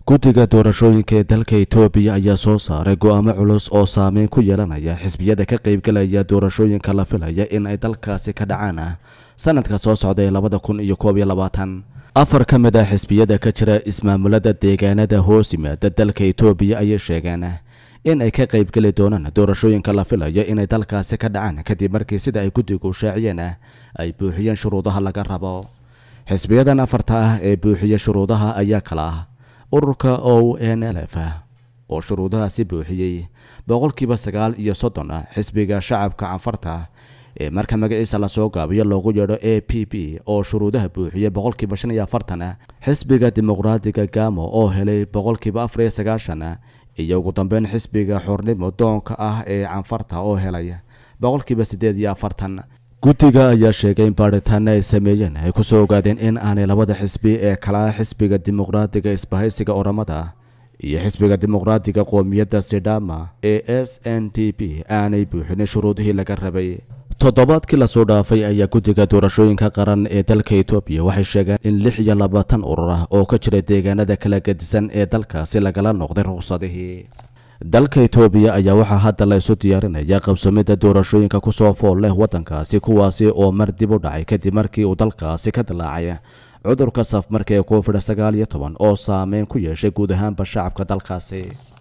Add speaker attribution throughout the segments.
Speaker 1: guddiga doorashooyinka ee dalka etoobiya ayaa soo saaray go'aamo culus oo saameyn ku yeelanaya xisbiyada ka qaybgalaya doorashooyinka la filaya in ay dalkaasi ka dhacaan sanadka soo socda ee labada kun iyo koob iyo labaatan afar ka mid ah xisbiyada ka jira ismaamulada deegaanada hoos yimaada dalka etoobiya ayay sheegeen in ay ka qaybgeli doonaan doorashooyinka la filaya inay dalkaasi ka dhacaan kadib markii sida ay guddigu shaaciyeen ay buuxiyeen shuruudaha laga rabo xisbiyadan afarta ah ee buuxiya shuruudaha ayaa kala ah ururka o n l f oo shuruudahaasi buuxiyey boqolkiiba sagaal iyo soddon ah xisbiga shacabka canfarta ee marka magaciisa lasoo gaabiyo loogu yeedho a p p oo shuruudaha buuxiyey boqolkiiba shan iyo afartan ah xisbiga dimuqraadiga gamo oo helay boqolkiiba afar iyo sagaashan ah iyo ugu dambeyn xisbiga xornimo doonka ah ee canfarta oo helay boqolkiiba siddeed iyo afartan guddiga ayaa sheegay in baadhitaana ay sameeyeen ay kusoo ogaadeen in aanay labada xisbi ee kala xisbiga dimuqraadiga isbahaysiga oramada iyo xisbiga dimuqraadiga qoomiyadda sidhama ee s n d p aanay buuxinin shuruudihii laga rabay toddobaadkii lasoo dhaafay ayaa guddiga doorashooyinka qaran ee dalka etoobiya waxay sheegeen in lix iyo labaatan urur ah oo ka jira deegaanada kala gedisan ee dalkaasi lagala noqday ruqsadihii dalka etoobiya ayaa waxaa hadda la isu diyaarinaya qabsamida doorashooyinka kusoo fool leh waddankaasi kuwaasi oo mar dib u dhacay kadib markii uu dalkaasi ka dilaacay cudurka safmarka ee covid sagaal iyo toban oo saameyn ku yeeshay guud ahaanba shacabka dalkaasi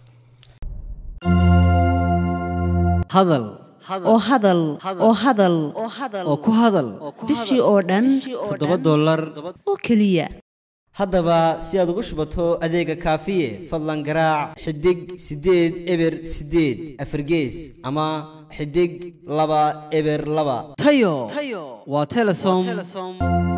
Speaker 2: hadal
Speaker 3: oo hadal oo hadal
Speaker 2: oo ku hadal
Speaker 3: bishii oo dhan
Speaker 2: toddoba dollar
Speaker 3: oo keliya
Speaker 2: haddaba si aad ugu shubato adeega kaafiye fadlan garaac xidig siddeed eber siddeed afargees ama xidig laba eber laba tayo waa telesom